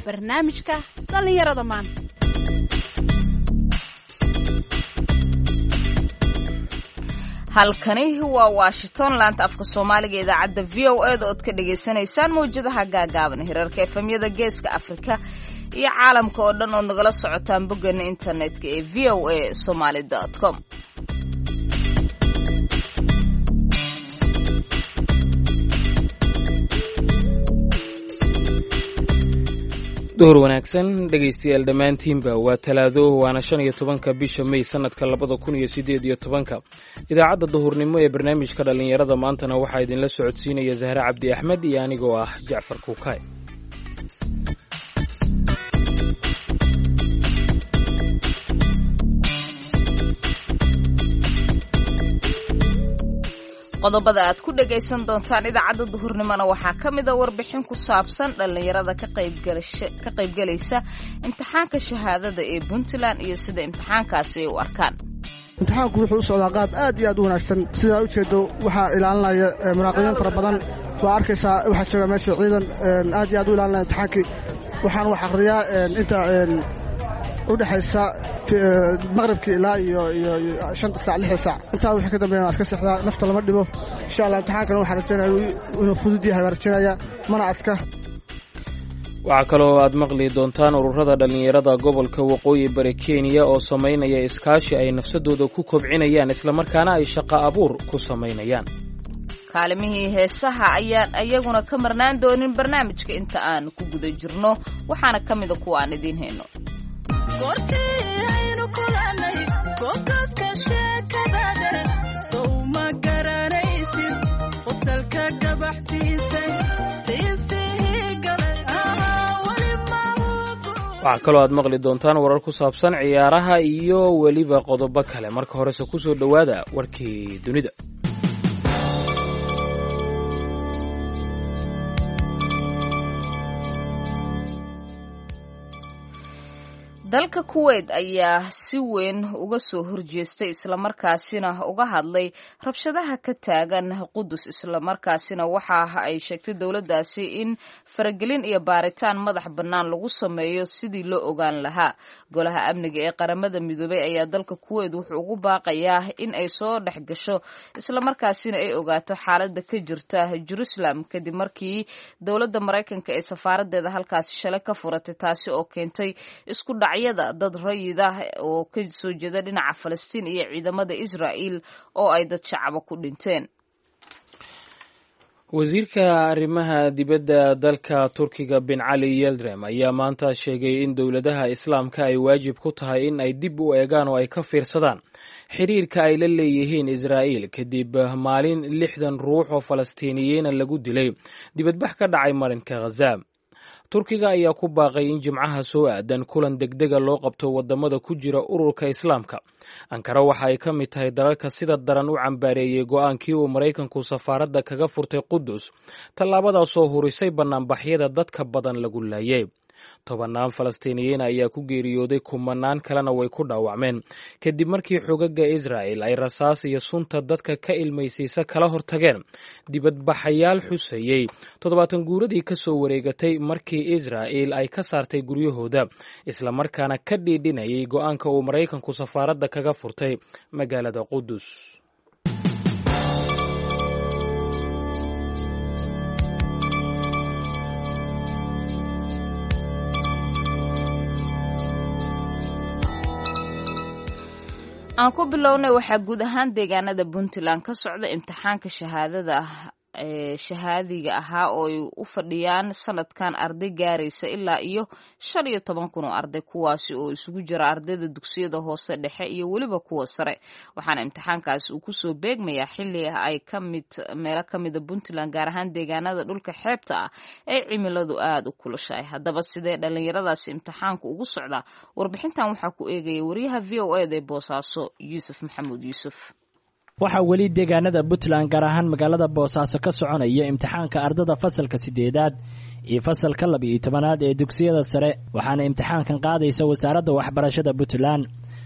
barnaamijka dhallinyarada maanta halkani waa washington laanta afka soomaaliga idaacadda v o e da ood ka dhagaysanaysaan mawjadaha gaagaaban hirarka efemyada geeska afrika iyo caalamka oo dhan ood nagala socotaan boggeena internetka ee v o a somaly com duhur wanaagsan dhegaystayaal dhammaantiinba waa talaado waana shan iyo tobanka bisha may sanadka labada kun iyo siddeed iyo tobanka idaacadda duhurnimo ee barnaamijka dhallinyarada maantana waxaa idinla socodsiinaya zahre cabdi axmed iyo anigoo ah jacfar kuukay qodobada aad ku dhagaysan doontaan idaacadda duhurnimona waxaa ka mid a warbixin ku saabsan dhallinyarada ka qaybgelaysa imtixaanka shahaadada ee puntland iyo sida imtixaankaasi ay u arkaan imtixaanku wuxuu u socdaa qaad aad iyo aad u wanaagsan sidaa ujeedo waxaa ilaalinaya munaaqibiin fara badan waa arkaysaa waxaa jooga meesha ciidan aad iyo aad u ilaalinaya imtixaankii waxaan wax akhriyaa inta u dhexaysa maqribkii ilaa iyo iyo shanta saac lixda saac intaa wixii ka dambeeya waa iska sexdaa nafta lama dhibo insha allah imtixaankana waxaan rajaynaya inuu fudud yahay waan rajaynaya mana adka waxaa kaloo aad maqli doontaan ururada dhallinyarada gobolka waqooyi bari kenya oo samaynaya iskaashi ay nafsadooda ku kobcinayaan islamarkaana ay shaqo abuur ku samaynayaan kaalimihii heesaha ayaan iyaguna ka marnaan doonin barnaamijka inta aan ku guda jirno waxaana ka mida kuwa aan idiin hayno waxaa kaloo aad maqli doontaan warar ku saabsan ciyaaraha iyo weliba qodobo kale marka horese ku soo dhowaada warkii dunida dalka kuweyt ayaa si weyn uga soo horjeestay islamarkaasina uga hadlay rabshadaha ka taagan qudus islamarkaasina waxa ay sheegtay dowladdaasi in faragelin iyo baaritaan madax bannaan lagu sameeyo sidii loo ogaan lahaa golaha amniga ee qaramada midoobay ayaa dalka kuweyt wuxuu ugu baaqayaa in ay soo dhex gasho islamarkaasina ay ogaato xaaladda ka jirta jerusalem kadib markii dowladda maraykanka ee safaaradeeda halkaasi shalay ka furatay taasi oo keentay isku dhac dad rayid ah oo ka soo jeeda dhinaca falastiin iyo ciidamada israa'il oo ay dad shacaba ku dhinteen wasiirka arrimaha dibadda dalka turkiga bin cali yeldrem ayaa maanta sheegay in dowladaha islaamka ay waajib ku tahay in ay dib u eegaan oo ay ka fiirsadaan xiriirka ay la leeyihiin israa'iil kadib maalin lixdan ruux oo falastiiniyiina lagu dilay dibadbax ka dhacay marinka khaza turkiga ayaa ku baaqay in jimcaha soo aadan kulan degdega loo qabto wadamada ku jira ururka islaamka ankara waxa ay ka mid tahay dalalka sida daran u cambaareeyey go-aankii uu maraykanku safaaradda kaga furtay qudus tallaabadaasoo hurisay bannaanbaxyada dadka badan lagu laayay tobannaan falastiiniyiin ayaa ku geeriyooday kumanaan kalena way ku dhaawacmeen kadib markii xogaga israa'el ay rasaas iyo sunta dadka ka ilmaysiisa kala hortageen dibadbaxayaal xusayey toddobaatan guuradii ka soo wareegatay markii israa'el ay ka saartay guryahooda islamarkaana ka dhiidhinayay go-aanka uu maraykanku safaaradda kaga furtay magaalada qudus aan ku bilownay waxaa guud ahaan deegaanada puntland ka socda imtixaanka shahaadada ee shahaadiga ahaa oo ay u fadhiyaan sanadkan arday gaaraysa ilaa iyo shan iyo toban kun oo arday kuwaasi oo isugu jira ardayda dugsiyada hoose dhexe iyo weliba kuwa sare waxaana imtixaankaasi uu kusoo beegmayaa xili ay kamid meelo kamida puntland gaar ahaan deegaanada dhulka xeebta ah ee cimiladu aada u kulushahay haddaba sidee dhallinyaradaasi imtixaanku ugu socdaa warbixintan waxaa ku eegaya wariyaha v o eda ee boosaaso yuusuf maxamuud yuusuf waxaa weli deegaanada puntland gaar ahaan magaalada boosaaso ka soconaya imtixaanka ardada fasalka sideedaad iyo fasalka laba iyo tobanaad ee dugsiyada sare waxaana imtixaankan qaadaysa wasaaradda waxbarashada puntland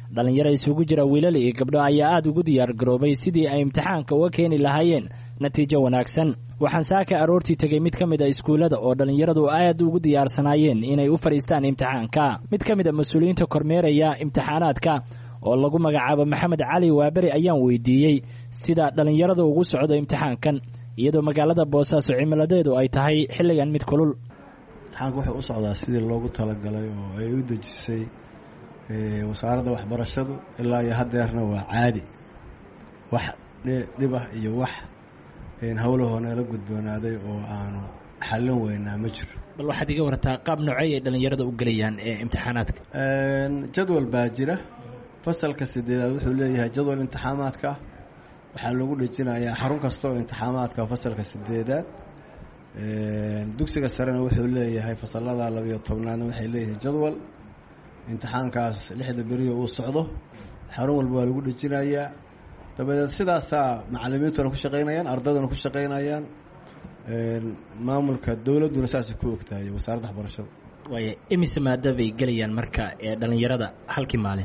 dhallinyaro isugu jira wiilal iyo gabdho ayaa aada ugu diyaargaroobay sidii ay imtixaanka uga keeni lahaayeen natiijo wanaagsan waxaan saaka aroortii tegey mid ka mid a iskuullada oo dhallinyaradu aad ugu diyaarsanaayeen inay u fadhiistaan imtixaanka mid ka mid a mas-uuliyiinta kormeeraya imtixaanaadka oo lagu magacaabo maxamed cali waaberi ayaan weydiiyey sida dhallinyarada ugu socdo imtixaankan iyadoo magaalada boosaaso cimiladeedu ay tahay xilligan mid kulul imtixaanka wuxuu u socdaa sidii loogu talagalay oo ay u dejisay wasaaradda waxbarashadu ilaa iyo haddeerna waa caadi wax dhib ah iyo wax howlahoo nala gudboonaaday oo aanu xallin weynaa ma jiro bal waxaad iga warataa qaab noocey ay dhallinyarada u gelayaan ee imtixaanaadka jadwal baa jira fasalka sideedaad wuxuu leeyahay jadwal imtixaamaadka ah waxaa lagu dhejinayaa xarun kasta oo imtixaamaadka fasalka sideedaad dugsiga sarena wuxuu leeyahay fasalada labiyo tobnaadna waxay leeyihiin jadwal imtixaankaas lixda beriyo uu socdo xarun walba waa lagu dhejinayaa dabadeed sidaasaa macalimiintuna ku shaqaynayaan ardayduna ku shaqaynayaan maamulka dowladduna saasay ku ogtahay wasaaradda waxbarashada waaya imise maada bay gelayaan marka ee dhallinyarada halkii maalin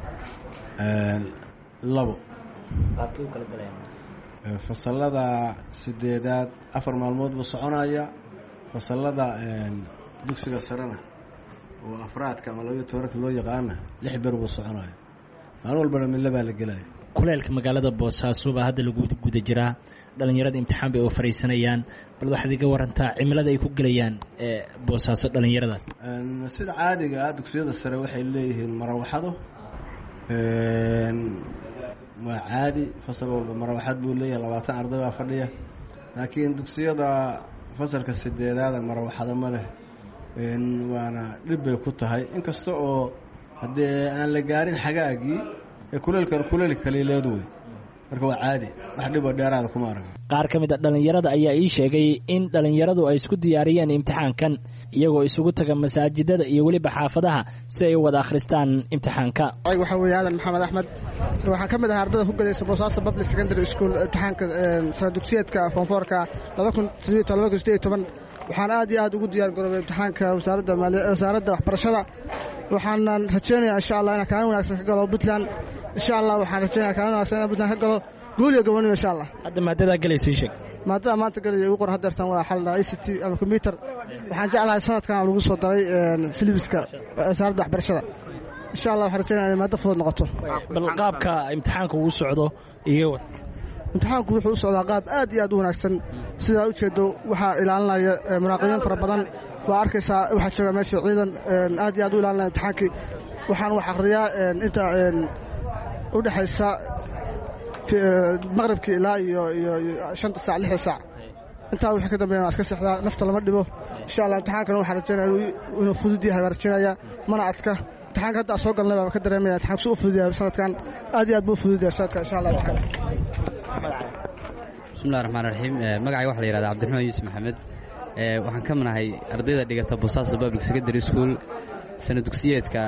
labo fasalada sideedaad afar maalmood buu soconaya fasalada dugsiga sarena oo afraadka ama labayo tobanka loo yaqaana lix ber buu soconaya maalin walbana midla baa la gelaya kuleelka magaalada boosaaso baa hadda lagu guda jiraa dhallinyarada imtixaan bay oo fariisanayaan bal waxaad iga warantaa cimilada ay ku gelayaan boosaaso dhallinyaradaas sida caadiga ah dugsiyada sare waxay leeyihiin marawaxado waa caadi fasal walba marawaxad buu leeyahay labaatan arday baa fadhiya laakiin dugsiyada fasalka sideedaada marawaxado ma leh waana dhib bay ku tahay inkasta oo haddee aan la gaarin xagaagii ee kuleelkan kuleel kaliileed wey marka waa caadi wax dhiboo dheeraada kuma arag qaar ka mid a dhallinyarada ayaa ii sheegay in dhallinyaradu ay isku diyaariyeen imtixaankan iyagoo isugu taga masaajidada iyo weliba xaafadaha si ay u wada akhristaan imtixaanka waxaa weeye aadan maxamed axmed waxaan ka mid ahaa ardada ku gelaysa boosaaso public secondary school imtixaanka sana dugsiyeedka foonfoorka waxaan aad iyo aad ugu diyaar garoobay imtixaanka wasaaradda waxbarashada waxaanan rajeynayaa insha allah inaan kaalin wanaagsan ka galo puntland insha allah waxaan rajeynaya kaalin wanaagsan inaan puntland ka galo guul iyo gobonimo insha allah hadda maadadaa galaysa ii sheeg maadada maanta galaya ugu qor hadeertan waa xal i c t ama combyuter waxaan jeclahay sanadkan lagu soo daray silibiska wasaaradda waxbarashada insha allah waxaan rajeynaya inay maaddo fudud noqoto bal qaabka imtixaanka uu socdo iga war imtixaanku wuxuu u socdaa qaab aad iyo aad u wanaagsan sidaa ujeedo waxaa ilaalinaya munaaqibiin fara badan waa arkaysaa waxaa jooga meesha ciidan aad iyo aad u ilaalinaya imtixaankii waxaan wax akhriyaa inta u dhexaysa maqribkii ilaa iyo iyo shanta saac lixda saac intaa wixii ka dambeeya waa iska sexdaa nafta lama dhibo insha allah imtixaankana waxaan rajeynaya inuu fudud yahay baan rajeynaya mana adka imtixaanka hadda soo galnay baan ka dareemaya imtixaanku si u fudud yahay sanadkan aad iyo aad buu u fudud yahay sanadkan insha allah imtixaanka bismillahi raxmaan raxiim magacayga waxa la yihahda cabdiraxmaan yuusuf maxamed waxaan ka manahay ardayda dhigata boosaaso public secondary school sana dugsiyeedka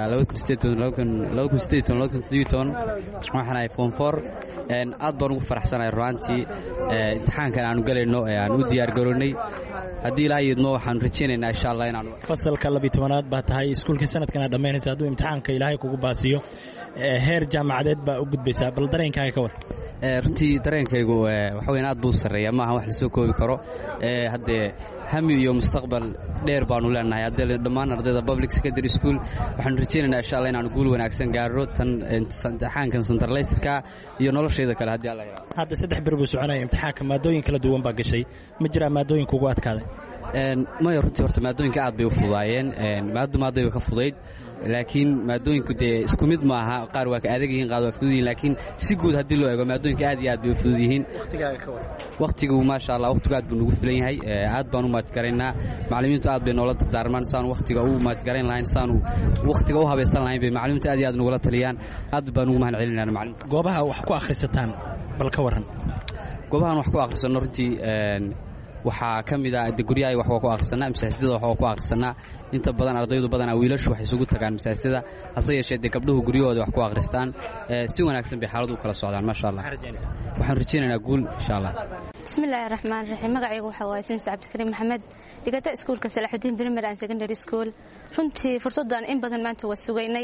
waxaan ahay foom for aad baan ugu faraxsanahay ruaantii imtixaankan aanu galayno ee aan u diyaar garoonnay haddii ilaa yidmo waxaanu rajaynaynaa insha allah inaanu fasalka labiy tobanaad baa tahay iskuulkii sanadkan aad dhammaynaysa hadduu imtixaanka ilaahay kugu baasiyo heer jaamacadeed baa u gudbaysaa bal dareenkaaga ka war runtii dareenkaygu waxa weyan aad buu sarreeya maaha wax lasoo koobi karo haddee hami iyo mustaqbal dheer baanu leenahay haddee dhammaan ardayda public secondary school waxaanu rajaynaynaa insha allah inaanu guul wanaagsan gaarro tan imtixaankan centralisterka iyo noloshayda kale haddii alla yidhahdo hadda saddex bir buu soconaya imtixaanka maadooyin kala duwan baa gashay ma jiraa maadooyin kugu adkaaday maya runtii horta maadooyinka aad bay u fudaayeen maaddu maadayba ka fudayd laakiin maadooyinku dee isku mid maaha qaar waa ka adag yihiin qaar waa fudud yihin laakiin si guud haddii loo eego maadooyinka aad iyo aad bay u fudud yihiin wakhtigu maasha allah wakhtigu aad buu nagu filan yahay aad baan u maajgaraynaa macallimiintu aad bay noola dardaarmaan saanu wakhtiga u maajgarayn lahayn saanu wakhtiga u habaysan lahayn bay macallimiintu aad iyo aad nagula taliyaan aad baan ugu mahad celinayna macallimta goobaha wax ku akhrisataan bal ka warran goobahan wax ku akhrisanno runtii waxaa ka mid ah de guryahay wax waa ku akhrisanaa masaajidada wax waa ku akhrisanaa inta badan ardaydu badanaa wiilashu waxay isugu tagaan masaajidada hase yeeshee dee gabdhuhu guryahooda wax ku akhristaan si wanaagsan bay xaaladu u kala socdaan maasha allah waxaan rajaynaynaa guul insha allah bismillaahi raxmaan raxiim magacaygu waxaa waaye simis cabdikariim maxamed dhigata iskuulka salaaxudiin primary and secondary school runtii fursaddan in badan maanta waa sugaynay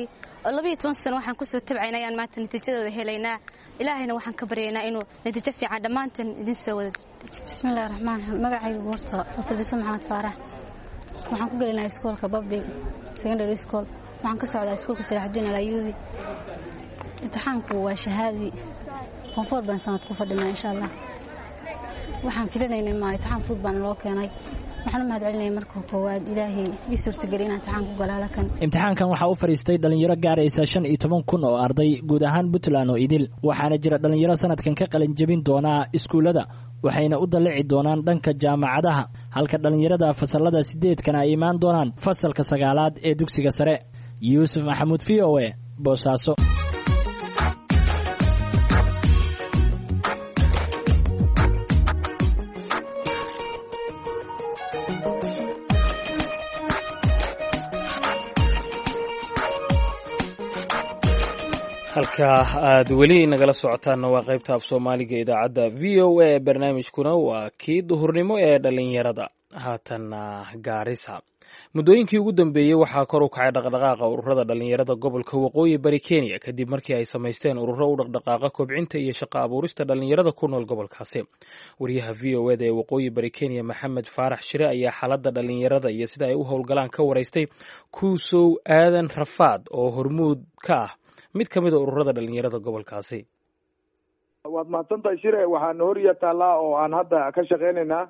labayo toban sano waxaan kusoo tabcayna ayaan maanta natiijadooda helaynaa ilaahayna waxaan ka baryaynaa inuu natiijo fiican dhammaanteen idin soo wada bismillahi raxmaan raxiim magacaygu horta fardiso maxamed faarax waxaan ku gelinaa iskoolka public secondary school waxaan ka socdaa iskuolka salaaxudiin alayuubi imtixaanku waa shahaadii koonfoor baan sanad ku fadhinaa insha allah waxaan filanaynay ma imtixaan fudud baana loo keenay waxaan u mahad celinaya marka koowaad ilaahay ii suurtageliy inaan imtixaan ku galaala kan imtixaankan waxaa u fadhiistay dhallinyaro gaaraysa shan iyo toban kun oo arday guud ahaan puntland oo idil waxaana jira dhallinyaro sanadkan ka qalin jebin doonaa iskuullada waxayna u dallici doonaan dhanka jaamacadaha halka dhallinyarada fasallada sideedkana ay imaan doonaan fasalka sagaalaad ee dugsiga sare yuusuf maxamuud v o e boosaaso halkaa aad weli nagala socotaanna waa qaybta af soomaaliga idaacadda v o a barnaamijkuna waa kii duhurnimo ee dhallinyarada haatanna gaarisa muddooyinkii ugu dambeeyey waxaa kor u kacay dhaqdhaqaaqa ururada dhallinyarada gobolka waqooyi bari kenya kadib markii ay samaysteen ururo u dhaqdhaqaaqa kobcinta iyo shaqo abuurista dhallinyarada ku nool gobolkaasi wariyaha v o eda ee waqooyi bari kenya maxamed faarax shire ayaa xaaladda dhallinyarada iyo sida ay u howlgalaan ka waraystay kuusow aadan rafaad oo hormuud ka ah mid ka mid a ururada dhallinyarada gobolkaasi waad mahadsantahay shire waxaana horiya taallaa oo aan hadda ka shaqeynaynaa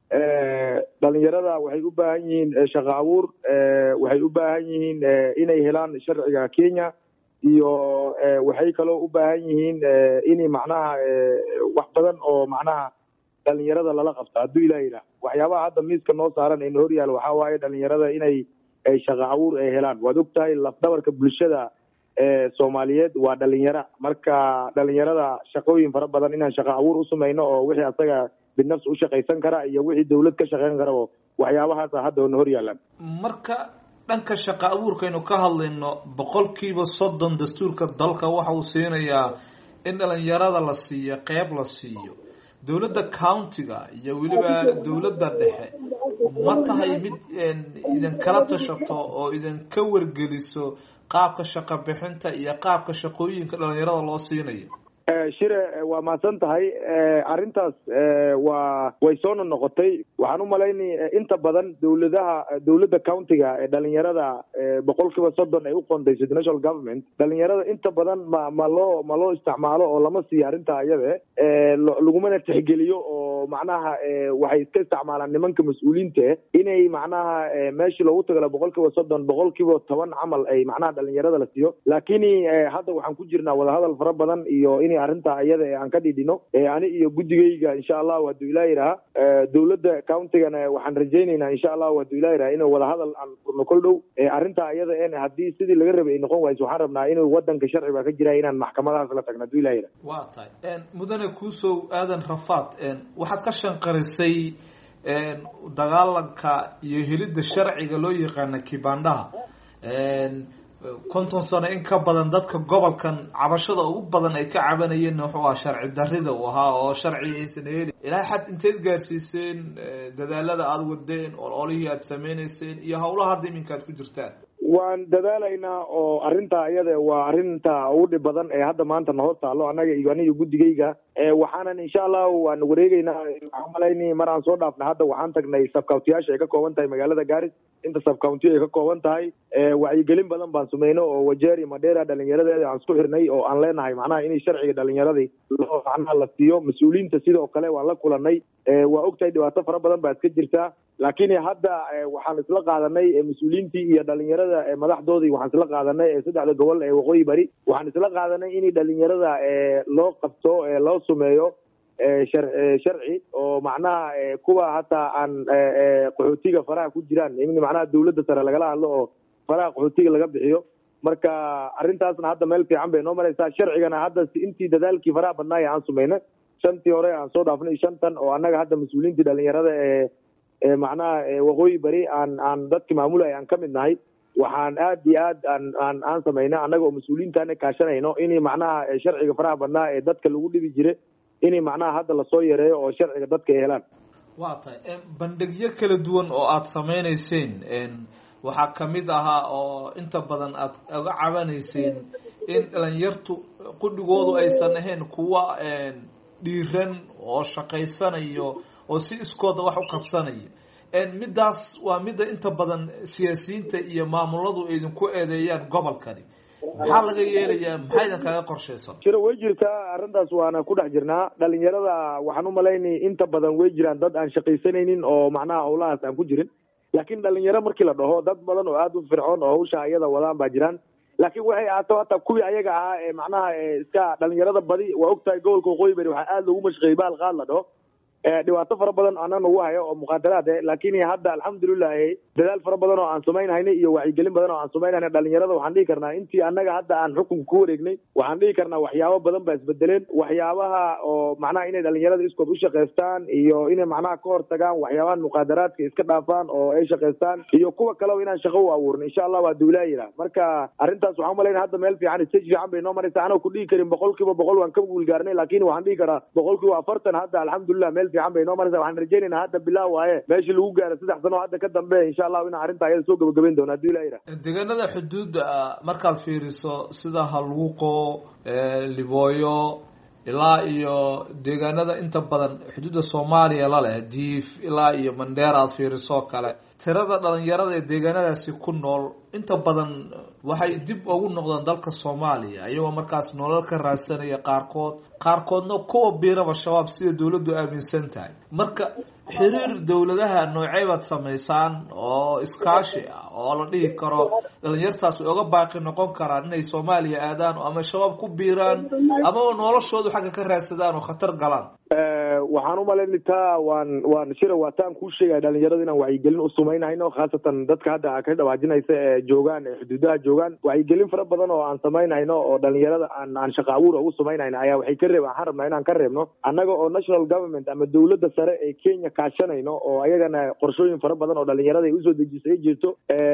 dhalinyarada waxay u baahan yihiin shaqo abuur waxay u baahan yihiin inay helaan sharciga kenya iyo waxay kaloo u baahan yihiin in macnaha wax badan oo macnaha dhalinyarada lala qabto hadduu ilah yidhaah waxyaabaha hadda miiska noo saaran ayna horyaal waxaa waaye dhalinyarada inay shaqo abuur ay helaan waad og tahay lafdabarka bulshada soomaaliyeed waa dhalinyaro marka dhalinyarada shaqooyin fara badan inaan shaqo abuur u samayno oo wixii asaga binafs u shaqaysan kara iyo wixii dawlad ka shaqayn karabo waxyaabahaasa hadda ona hor yaalaan marka dhanka shaqo abuurkaynu ka hadlayno boqolkiiba soddon dastuurka dalka waxa uu siinayaa in dhalinyarada la siiyo qeyb la siiyo dowladda countiga iyo weliba dowladda dhexe ma tahay mid idinkala tashato oo idinka wargeliso qaabka shaqo bixinta iyo qaabka shaqooyinka dhalinyarada loo siinayo shire waa mahadsan tahay arrintaas waa way soo nonoqotay waxaan u malaynay inta badan dowladaha dowladda countiga ee dhalinyarada boqol kiiba soddon ay u qondayso national government dhalinyarada inta badan ma ma loo ma loo isticmaalo oo lama siiyo arrintaa iyade lagumana tixgeliyo oo macnaha waxay iska isticmaalaan nimanka mas-uuliyiinta inay macnaha meeshii loogu tagala boqol kiiba soddon boqol kiiba toban camal ay macnaha dhalinyarada la siiyo laakini hadda waxaan ku jirnaa wadahadal fara badan iyo in arrintaa iyada ee aan ka dhidhino ani iyo guddigayga insha allahu hadduu ilaa yidhaha dowladda countigana waxaan rajaynaynaa insha allahu hadduu ilaa yidhaha inuu wadahadal aan furno kol dhow arrintaa iyada en haddii sidii laga rabay ay noqon wayso waxaan rabnaa inuu wadanka sharci baa ka jira inaan maxkamadahaas la tagno hadduu ilaa yidhaha waa tahay mudane kuusow aadan rafaad waxaad ka shanqarisay dagaalanka iyo helidda sharciga loo yaqaana kibandhaha konton sano in ka badan dadka gobolkan cabashada ugu badan ay ka cabanayeen wuxuu ahaa sharci darida uu ahaa oo sharci aysan helin ilaa xad inteed gaarsiiseen dadaalada aada wadeen oo olihii aada sameyneyseen iyo howlaha hadda iminka aad ku jirtaan waan dadaalaynaa oo arrintaa iyada waa arrinta ugu dhib badan ee hadda maanta na hoos taalo annaga iyo aniga guddigayga waxaanan insha allahu waan wareegeynaa waxaan malayni mar aan soo dhaafna hadda waxaan tagnay sabcountiyaasha ay ka kooban tahay magaalada garis inta sabcounty ay ka kooban tahay wacyigelin badan baan sameyno oo wajeri madera dhalinyaradeeda aan isku xirnay oo aan leenahay macnaha inay sharciga dhalinyaradii loo macnaha la siiyo mas-uuliyiinta sidoo kale waan la kulanay waa ogtahay dhibaato fara badan baa iska jirtaa laakiin hadda waxaan isla qaadanay mas-uuliyiintii iyo dhalinyarada madaxdoodii waxaan isla qaadanay saddexda gobol ee waqooyi bari waxaan isla qaadanay in dhalinyarada loo qabto loo sumeeyo sharci oo macnaha kuwa hataa aan qaxootiga faraha ku jiraan in macnaha dawladda sare lagala hadlo oo faraha qaxootiga laga bixiyo marka arrintaasna hadda meel fiican bay noo maraysaa sharcigana hadda intii dadaalkii faraha badnaay aan sumayna shantii hore aan soo dhaafnay shantan oo annaga hadda mas-uuliyiintii dhalinyarada ee macnaha waqooyi bari aan aan dadki maamulay aan ka mid nahay waxaan aad iyo aad aan aan aan samayna annaga oo mas-uuliyiintaana kaashanayno inay macnaha sharciga faraha badnaa ee dadka lagu dhibi jira inay macnaha hadda lasoo yareeyo oo sharciga dadka ay helaan waa tahay bandhigyo kala duwan oo aada sameyneyseen waxaa kamid ahaa oo inta badan aad uga cabanayseen in dhalinyartu qudhigoodu aysan ahayn kuwa dhiiran oo shaqaysanayo oo si iskooda wax u qabsanaya middaas waa midda inta badan siyaasiyiinta iyo maamuladu idinku eedeeyaan gobolkani maxaa laga yeelayaa maxaa idin kaga qorshaysan jiro way jirtaa arrintaas waana ku dhex jirnaa dhalinyarada waxaan umalaynay inta badan way jiraan dad aan shaqaysanaynin oo macnaha howlahaas aan ku jirin laakiin dhalinyaro markii la dhaho dad badan oo aada u fircoon oo hawsha ayada wadaan baa jiraan laakiin waxay ahaato hata kuwii ayaga ahaa ee macnaha iska dhalinyarada badi waa ogtahay gobolka waqooyi bari waxaa aada loogu mashqeeyey baal qaad la dhaho dhibaato fara badan ana nagu hayo oo muqaadaraad eh laakiin hadda alxamdulilah dadaal fara badan oo aan samaynhayna iyo wacyigelin badan oo aan samaynhayna dhalinyarada waxaan dhihi karnaa intii annaga hadda aan xukunka ku wareegnay waxaan dhihi karnaa waxyaabo badan baa isbedeleen waxyaabaha oo macnaha inay dhalinyarada iskood u shaqaystaan iyo inay macnaha ka hortagaan waxyaabahan muqaadaraadka iska dhaafaan oo ay shaqaystaan iyo kuwa kaleba inaan shaqo u abuurno insha allah waa duulaayira marka arrintaas waxaan umalayna hadda meel fiican stage fiican bay noo maraysa anoo ku dhihi karin boqol kiiba boqol waan ka guulgaarnay laakiin waxaan dhihi karaa boqol kiiba afartan hadda alxamdulilah meel fiican bay noo maraysa waxaan rajaynaynaa hadda bilaa waaye meeshii lagu gaaro saddex sano hadda ka dambe insha allahu inaan arrinta ayada soo gabagabayn doono hadduu ilaa yidhaha deegaanada xuduudda markaad fiiriso sida haluuqo libooyo ilaa iyo deegaanada inta badan xuduudda soomaaliya la leh diif ilaa iyo mandheer aad fiiriso kale tirada dhalinyarada ee deegaanadaasi ku nool inta badan waxay dib ugu noqdaan dalka soomaaliya iyagoo markaas nolol ka raadsanaya qaarkood qaarkoodna kuwa biiraba shabaab sida dowladdu aaminsan tahay marka xiriir dowladaha noocey baad samaysaan oo iskaashi ah oo la dhihi karo dhalinyartaas way oga baaqi noqon karaan inay soomaaliya aadaan ama shabaab ku biiraan amaba noloshoodu xagga ka raadsadaan oo khatar galaan waxaan umalaynay taa waan waan shira waa taan kuu sheegaya dhalinyarada inaan wacyigelin u samaynhayno khaasatan dadka hadda ka dhawaajinaysa ee joogaan ee xuduudaha joogaan wacyigelin fara badan oo aan samaynhayno oo dhalinyarada aan aan shaqa abuur ugu samaynhayno ayaa waxay ka reeb waxaan rabnaa inaan ka reebno annaga oo national government ama dowladda sare ee kenya kaashanayno oo ayagana qorshooyin fara badan oo dhalinyarada ay usoo dejisay ay jirto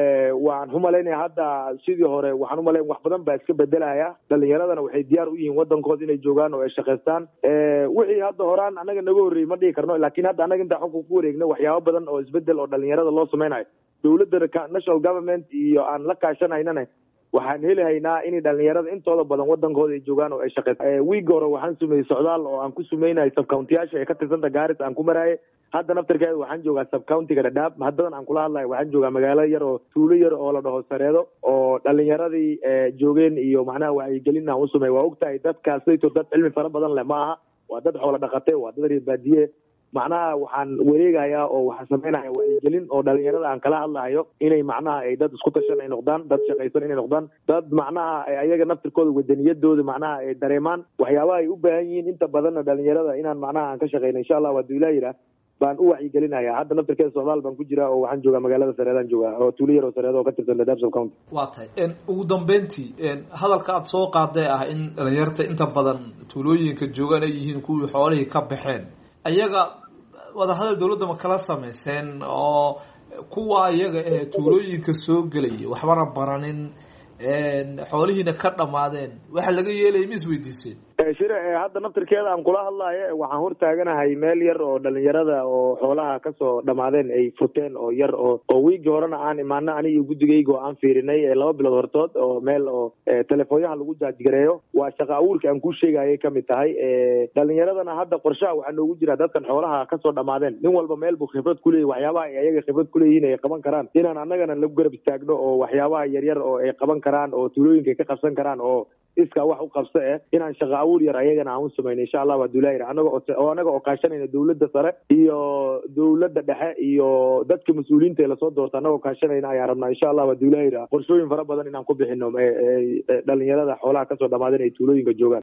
waan umalaynaya hadda sidii hore waxaan umalayn wax badan baa iska bedelaya dhalinyaradana waxay diyaar u yihiin wadankooda inay joogaan oo ay shaqaystaan wixii hadda horaan annaga naga horreeyey ma dhihi karno laakiin hadda annaga intaan xukunka ku wareegno waxyaabo badan oo isbedel oo dhalinyarada loo samaynayo dowladda national government iyo aan la kaashanaynana waxaan helihaynaa inay dhalinyarada intooda badan wadankooda ay joogaan oo ay shaqeysa wiiga hore waxaan sumeeyey socdaal oo aan ku sumeynay subcountiyaasha ee ka tirsanta gaaris aan ku maraaye hadda naftarkeeda waxaan joogaa subcountiga dhadhaab haddadan aan kula hadlayo waxaan joogaa magaalo yar oo tuulo yar oo la dhaho sareedo oo dhalinyaradii joogeen iyo macnaha wacyigelin aan usameey waa ogtahay dadkaasayto dad cilmi fara badan leh ma aha waa dad xoola dhaqate waa dad reer baadiye macnaha waxaan wareegayaa oo waxaan samaynaya wacyigelin oo dhalinyarada aan kala hadlahayo inay macnaha ay dad isku tashan ay noqdaan dad shaqaysan inay noqdaan dad macnaha ayaga naftirkooda wadaniyadooda macnaha ay dareemaan waxyaabaha ay u baahan yihiin inta badanna dhalinyarada inaan macnaha aan ka shaqeyno insha allah waa duilaa yidhaah baan u wacyigelinaya hadda naftirkeeda socdaal baan ku jiraa oo waxaan joogaa magaalada sareedaan joogaa oo tuulo yar oo sareedo oo ka tirsan dadaab subcounty waa tahay ugu dambeyntii hadalka aada soo qaaday ah in dhalinyarta inta badan tuulooyinka joogaan ay yihiin kuwii xoolihii ka baxeen ayaga wadahadal dowladda ma kala samayseen oo kuwa iyaga ee tuulooyinka soo gelaya waxbana baranin xoolihiina ka dhammaadeen waxa laga yeelaya ma isweydiiseen shire hadda naftirkeeda aan kula hadlayo waxaan hortaaganahay meel yar oo dhalinyarada oo xoolaha kasoo dhamaadeen ay furteen oo yar oo oo wiigii horena aan imaano aniga guddigayga oo aan fiirinay laba bilood hortood oo meel oo telefoonyaha lagu jaajgareeyo waa shaqa abuurka aan kuu sheegayay kamid tahay dhalinyaradana hadda qorshaha waxaa noogu jira dadkan xoolaha kasoo dhamaadeen nin walba meel buu khibrad kuleeyahy waxyaabaha ay ayaga khibrad kuleeyihiin ay qaban karaan inaan annagana lagu garab istaagno oo waxyaabaha yaryar oo ay qaban karaan oo tuulooyinka ay ka qabsan karaan oo iskaa wax u qabso eh inaan shaqa abuur yar ayagana aan u samayno insha allah waa duulaayir anaga oo anaga oo kaashanayna dowladda sare iyo dowladda dhexe iyo dadka mas-uuliyiinta ee lasoo doorta anagoo kaashanayna ayaan rabnaa insha allah waa duulaayir qorshooyin fara badan inaan ku bixino dhalinyarada xoolaha kasoo dhamaadeen ay tuulooyinka joogaan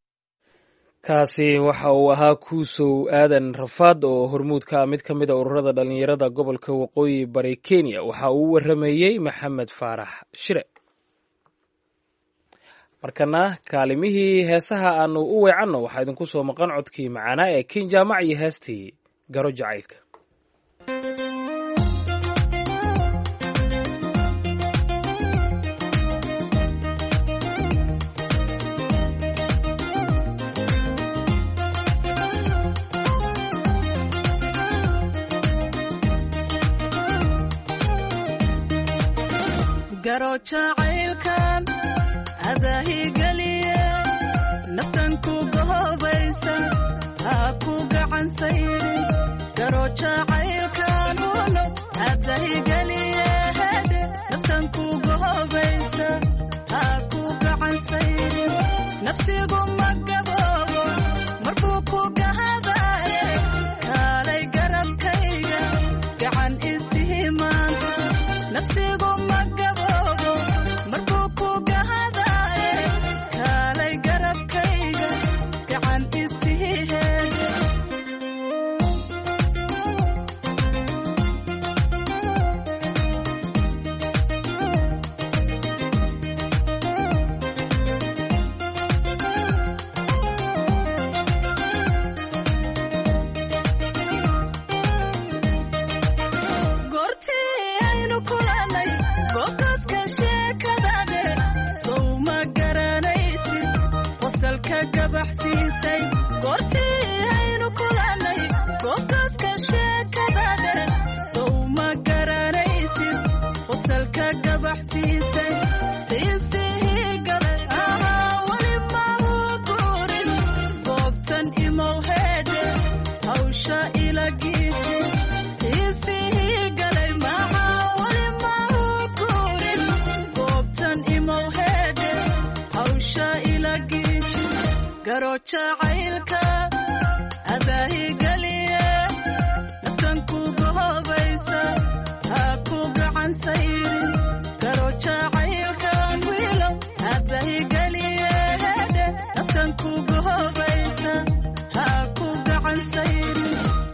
kaasi waxa uu ahaa kuusow aadan rafaad oo hormuudka mid ka mid a ururada dhalinyarada gobolka waqooyi bari kenya waxa uu warameeyey maxamed faarax shire markana kaalimihii heesaha aanu u weecanno waxaa idinku soo maqan codkii macaanaa ee kin jaamac iyo heestii garo jacaylka garo jacaylkan adaahigeliye naftan ku gohobaysa ha ku gacansayri garo jacaylkan uno adahigeliye hedhe naftan ku gohobaysa ha ku gacansayri nafsigu ma gaboobo markuu ku gahadaye kaalay garabkayga gacan isihi maanta nafsigu ma gaboobo markuu ku gahadaye kaalay garabkayga gacan isihi heede goortii aynu kulannay goobtaadka sheekadade sow ma garanaysid qosalka gabaxsiisay goortii aynu kulannay goobtaadka sheekadade sow ma garanaysid qosalka gabaxsiisay qiisihii galay ahaa weli mahu guurin goobtan imow heedhe hawsha ila giiji qiisihii galay maxaa weli mahu guurin goobtan imow heedhe hawsha ila giiji garo jacaylka adaahigeliye naftan ku gohobaysa ha ku gacan sayrin garo jacaylkan wiilow adaahigeliye hedhe naftan ku gohobaysa ha ku gacan sayrin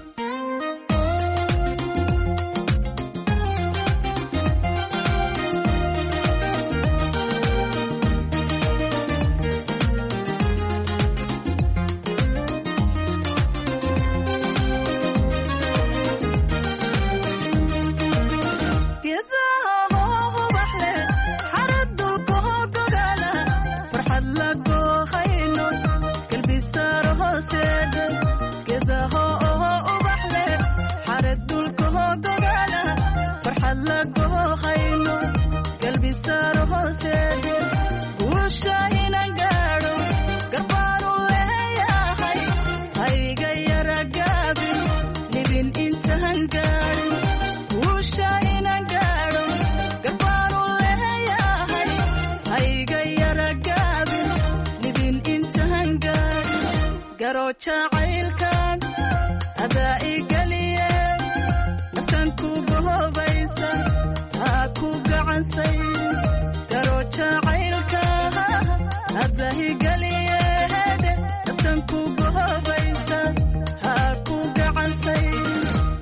geedaha hoo ubax leh xarad dulka hoo gogaala farxad la goohayno galbisaaro hooseedhe geedaha oo ubax leh xarad dulka hoo gogaala farxad la goohayno galbisaaro hooseedhe guusha inan gaadho garbaanu leeyahay hayga yara gaabin libin intaan gaadhin guusha inan gaadho garbaanu leeyahay hayga yara gaabin libin intaan gaadhin garo jacaylkan adaa igeliye naftan ku gohobaysa ha ku gacansayrin garo jacaylka adaa igeliye hedhe naftan ku gohobaysa ha ku gacansayrin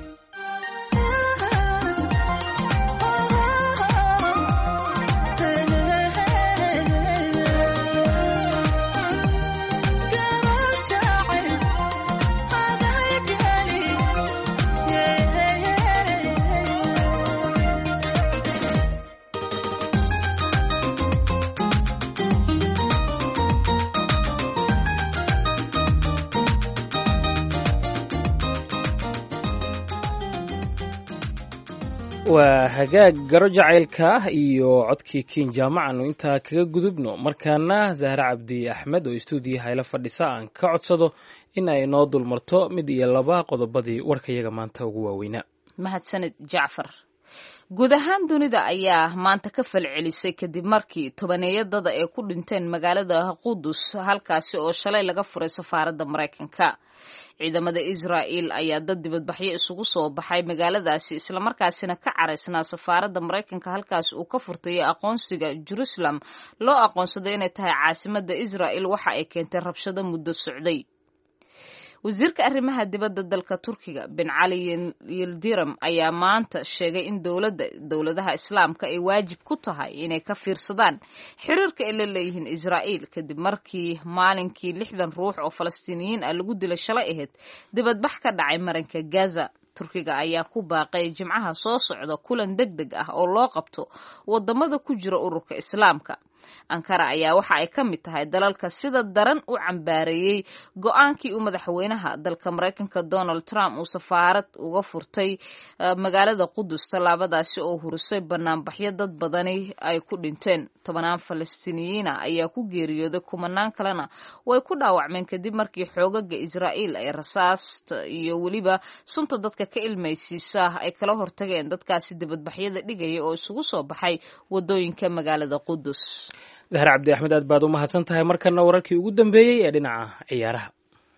waa hagaag garo jacaylka iyo codkii kiin jaamacaanu intaa kaga gudubno markaana zahre cabdi axmed oo istuudiya hayla fadhisa aan ka codsado in ay noo dulmarto mid iyo laba qodobadii warkayaga maanta ugu waaweynaa mahadsanid jacfar guud ahaan dunida ayaa maanta ka falcelisay kadib markii tobaneeyadada ay ku dhinteen magaalada qudus halkaasi oo shalay laga furay safaaradda maraykanka ciidamada israa'il ayaa dad dibadbaxyo isugu soo baxay magaaladaasi islamarkaasina ka caraysnaa safaaradda maraykanka halkaas uu ka furtay aqoonsiga jerusalem loo aqoonsaday inay tahay caasimadda israa'il waxa ay keentay rabshado muddo socday wasiirka arrimaha dibadda dalka turkiga bin cali yildiram ayaa maanta sheegay in dowladda dowladaha islaamka ay waajib ku tahay inay ka fiirsadaan xiriirka ay la leeyihiin israa'iil kadib markii maalinkii lixdan ruux oo falastiiniyiin ah lagu dilay shalay ahayd dibadbax ka dhacay maranka gaza turkiga ayaa ku baaqay jimcaha soo socda kulan deg deg ah oo loo qabto wadamada ku jira ururka islaamka ankara ayaa waxa ay ka mid tahay dalalka sida daran u cambaareeyey go-aankii uu madaxweynaha dalka maraykanka donald trump uu safaarad uga furtay magaalada qudus tallaabadaasi oo hurisay banaanbaxyo dad badani ay ku dhinteen tobanaan falastiiniyiina ayaa ku geeriyooday kumanaan kalena way ku dhaawacmeen kadib markii xoogaga israa'iil ay rasaasta iyo weliba sunta dadka ka ilmaysiisa ay kala hortageen dadkaasi dibadbaxyada dhigaya oo isugu soo baxay wadooyinka magaalada qudus zahar cabdi axmed aad baad u mahadsan tahay markana wararkii ugu dambeeyey ee dhinaca ciyaaraha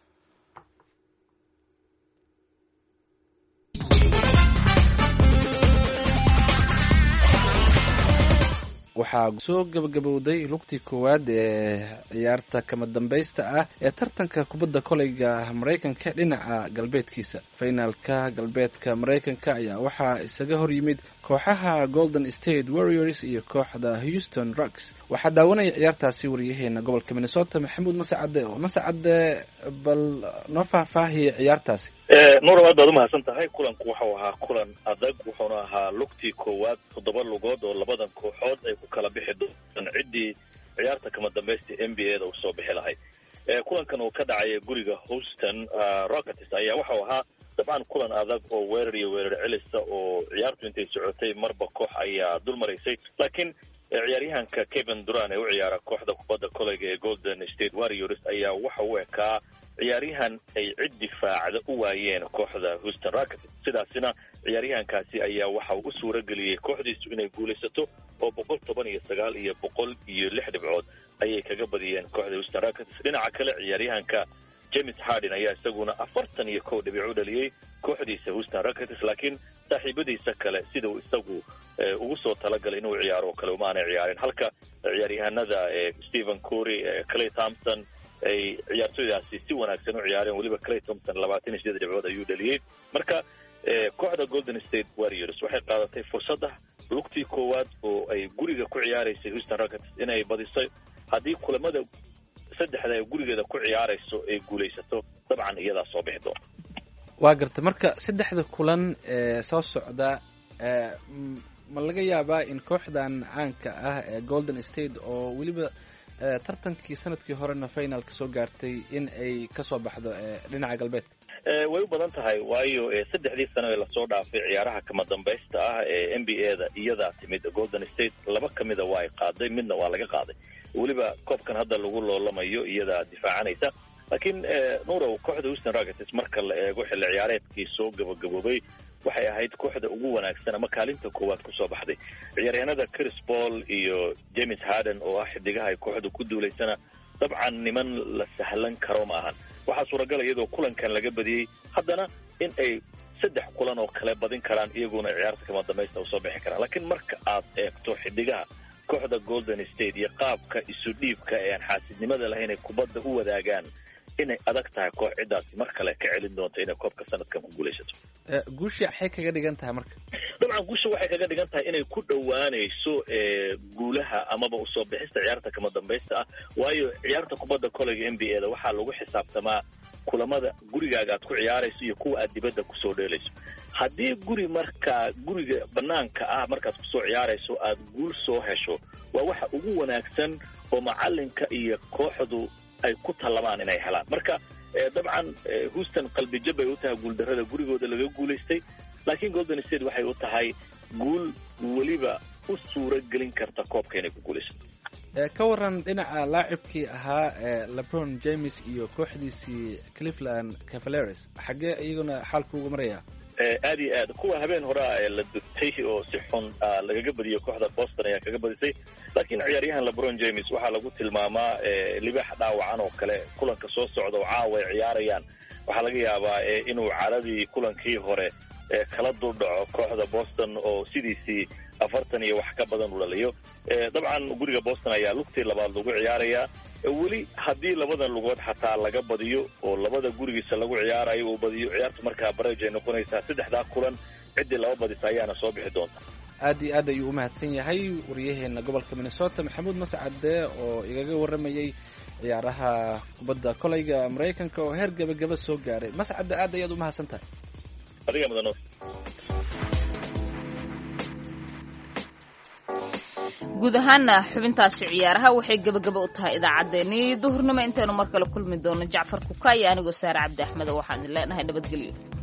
waxaa soo gabagabowday lugtii koowaad ee ciyaarta kama dambaysta ah ee tartanka kubadda koleyga maraykanka dhinaca galbeedkiisa finaalka galbeedka maraykanka ayaa waxaa isaga hor yimid kooxaha golden state warriors iyo kooxda houston rucks waxaa daawanaya ciyaartaasi wariyaheena gobolka minnesota maxamuud masacade oo masacade bal noo faahfaahiya ciyaartaasi nuur aad baad umahadsan tahay kulanku waxau ahaa kulan adag wuxuuna ahaa lugtii koowaad toddoba lugood oo labadan kooxood ay ku kala bixi doontaan ciddii ciyaarta kama dambaysta n b a da usoo bixi lahayd kulankan uu ka dhacaya guriga houston rockets ayaa waxau ahaa dabcan kulan adag oo weerar iyo weerar celisa oo ciyaartu intay socotay marba koox ayaa dul maraysay laakiin ciyaaryahanka kevin duran ee u ciyaara kooxda kubadda koleyga ee golden state warriors ayaa waxa u ekaa ciyaaryahan ay cid difaacda u waayeen kooxda houston rockets sidaasina ciyaaryahankaasi ayaa waxa uu u suura geliyey kooxdiisu inay guulaysato oo boqol toban iyo sagaal iyo boqol iyo lix dhibcood ayay kaga badiyeen kooxda houston rockets dhinaca kale ciyaaryahanka james harden ayaa isaguna afartan iyo kow dhibic u dhaliyey kooxdiisa houston rockets laakiin saaxiibadiisa kale sida uu isagu ugu soo talagalay inuu ciyaaro oo kale uma aanay ciyaarin halka ciyaaryahanada stephen cory clay thompson ay ciyaartooydaasi si wanaagsan u ciyaareen weliba clay thompson labaatan iyo sideed dhibcood ayuu dhaliyey marka kooxda golden state warriors waxay qaadatay fursadda lugtii koowaad oo ay guriga ku ciyaaraysay houston rockets inay badisay haddii kulamada saddexda ay gurigeeda ku ciyaarayso ay guulaysato dabcan iyadaa soo bixi doonta waa garta marka saddexda kulan ee soo socda ma laga yaabaa in kooxdan caanka ah ee golden state oo weliba tartankii sanadkii horena finalka soo gaartay in ay kasoo baxdo dhinaca galbeedka way u badan tahay waayo saddexdii sano ee lasoo dhaafay ciyaaraha kama dambaysta ah ee n b a da iyadaa timid golden state laba kamida waa ay qaaday midna waa laga qaaday weliba koobkan hadda lagu loolamayo iyadaa difaacanaysa laakiin nurow kooxda houston rockets marka la eego xilli ciyaareedkii soo gabagaboobay waxay ahayd kooxda ugu wanaagsan ama kaalinta koowaad kusoo baxday ciyaaryahanada chris paul iyo james harden oo ah xidigaha ay kooxda ku duulaysana dabcan niman la sahlan karo ma ahan waxaa suuragala iyadoo kulankan laga badiyey haddana in ay saddex kulan oo kale badin karaan iyaguna ciyaarta kama dambaysta usoo bixi karaan laakiin marka aad eegto xidigaha kooxda golden state iyo qaabka isu dhiibka ee aan xaasidnimada lahayn ay kubadda u wadaagaan inay adag tahay koox ciddaasi mar kale ka celin doonto inay koobka sanadkan ku guulaysato guushi maxay kaga dhigan tahay marka dabcan guusha waxay kaga dhigan tahay inay ku dhowaanayso guulaha amaba usoo bixista ciyaarta kama dambaysta ah waayo ciyaarta kubadda koleyga n b a da waxaa lagu xisaabtamaa kulamada gurigaaga aad ku ciyaarayso iyo kuwa aad dibadda kusoo dheelayso haddii guri markaa guriga banaanka ah markaad kusoo ciyaarayso aad guul soo hesho waa waxa ugu wanaagsan oo macalinka iyo kooxdu ay ku tallamaan inay helaan marka dabcan houston qalbijab bay u tahay guuldarrada gurigooda laga guulaystay laakiin golden state waxay u tahay guul weliba u suura gelin karta koobka inay ku guulaysato ka waran dhinaca laacibkii ahaa lebron james iyo kooxdiisii cleveland cavaleres xaggee iyaguna xaalka uga maraya aad iyo aad kuwa habeen horea ee la dugtay oo si xun lagaga badiyey kooxda boston ayaa kaga badisay laakiin ciyaaryahan lebron james waxaa lagu tilmaamaa libaax dhaawacan oo kale kulanka soo socda oo caawa ay ciyaarayaan waxaa laga yaabaa inuu caradii kulankii hore kala duldhaco kooxda boston oo sidiisii afartan iyo wax ka badan u dhaliyo dabcan guriga boston ayaa lugtii labaad lagu ciyaarayaa weli haddii labada lugood xataa laga badiyo oo labada gurigiisa lagu ciyaarayo uu badiyo ciyaartu markaa baraj ay noqonaysaa saddexdaa kulan ciddii laba badisa ayaana soo bixi doonta aad iyo aad ayuu u mahadsan yahay waryaheena gobolka minnesota maxamuud mascade oo igaga waramayey ciyaaraha kubadda koleyga maraykanka oo heer gebagaba soo gaaray mascade aad ayaad u mahadsan tahay adiga mudano guud ahaana xubintaasi ciyaaraha waxay gebagaba u tahay idaacaddeenii duhurnimo intaynu mar kale kulmi doono jacfar kuka iyo anigoo saare cabdi axmed waxaan idin leenahay nabadgelyo